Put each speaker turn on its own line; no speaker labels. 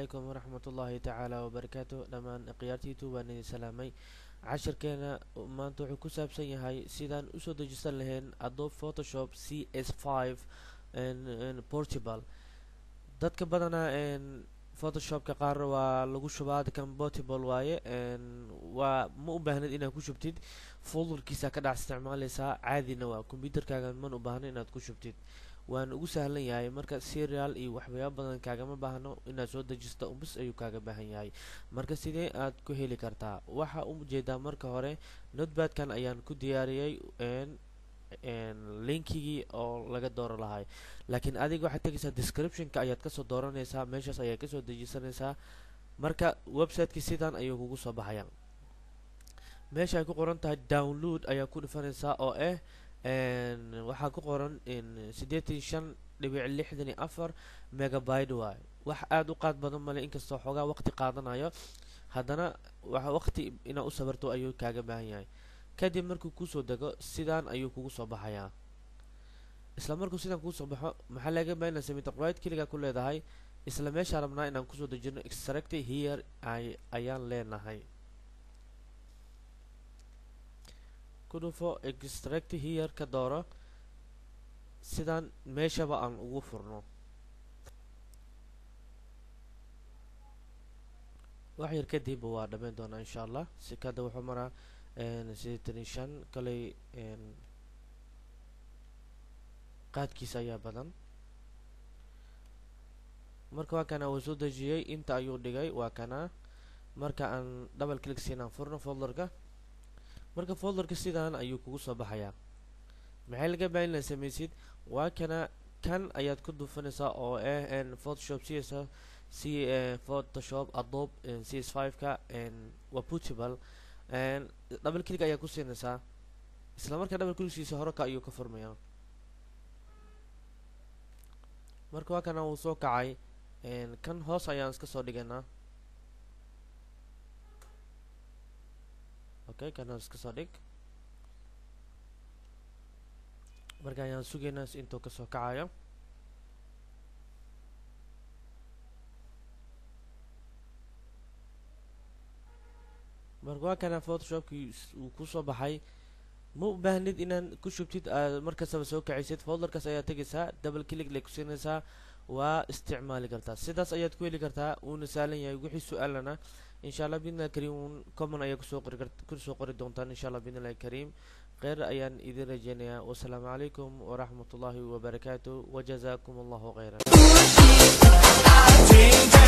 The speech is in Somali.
calaykum waraxmat ullaahi tacaala wabarakaatu dhammaan khiyaartiitu waan idin salaamay cashirkeena maanta wuxuu ku saabsan yahay sidaan usoo dejisan lahayn adobe photoshop c s five portable dadka badanaa photoshopka qaar waa lagu shubaa kan portable waaye waa ma u baahnid inaad ku shubtid folderkiisa ka dhac isticmaaleysaa caadina waa combyuterkaaga man u baahno inaad ku shubtid waana ugu sahlan yahay marka serial iyo waxyaaba badan kaagama baahno inaad soo dejisto bas ayuu kaaga baahan yahay marka sidee aad ku heli kartaa waxaa u jeedaa marka hore notbadkan ayaan ku diyaariyey linkigii oo laga dooran lahay laakiin adiga waxaad tegaysaa descriptionka ayaad kasoo dooranaysaa meeshaas ayaad kasoo dejisanaysaa marka websiteki sidan ayuu kugu soo baxaya meesha ay ku qoran tahay download ayaa ku dhifanaysaa oo ah waxaa ku qoran siddeetan shan dhibic lixdan iyo afar megabyte waay wax aada u qaad badan male inkastoo xoogaa waqti qaadanayo haddana waxa waqti inaad u sabarto ayuu kaaga baahan yahay kadib markuu kusoo dego sidaan ayuu kugu soo baxayaa isla markuu sidaan kugu soo baxo maxaa laga baahan inaad sameyto right keligaa ku leedahay isla meeshaa rabnaa inaan kusoo dejino extract here ayaan leenahay kudhufo extract here ka dooro sidaan meeshaba aan ugu furno wax yar kadib waa dhammayn doonaa insha allah si kada wuxuu maraa sideetan iyo shan kaley qaadkiisa ayaa badan marka waa kana uu soo dejiyey inta ayuu dhigay waa kana marka aan double click siinaan furno folderka marka folderka sidaan ayuu kugu soo baxayaa maxay laga baahan inaad samaysid waa kana kan ayaad ku duufanaysaa oo ah photoshop c s c photoshop adobe c s five ka waa putable double click ayaa ku siinaysaa isla markaa double clickkiisa horeka ayuu ka furmayaa marka waa kana uu soo kacay kan hoos ayaan iska soo dhigaynaa okay kan hoos iska soo dhig marka ayaan sugaynaa intuu kasoo kacayo marka waa kana photoshopkii uu kusoo baxay ma u baahnid inaan ku shubtid aad markastaba soo kacaysid folderkaas ayaad tegaysaa double click lay ku siinaysaa waa isticmaali kartaa sidaas ayaad ku heli kartaa uuna sahlan yahay wixii su-aalana insha allah bidnillahi kariim common ayaa kusoo qori kusoo qori doontaan insha allah bidnillahi kariim kheyr ayaan idin rajeynayaa wasalaamu calaykum waraxmat ullaahi wabarakaatu wajazaakum allahu kheyran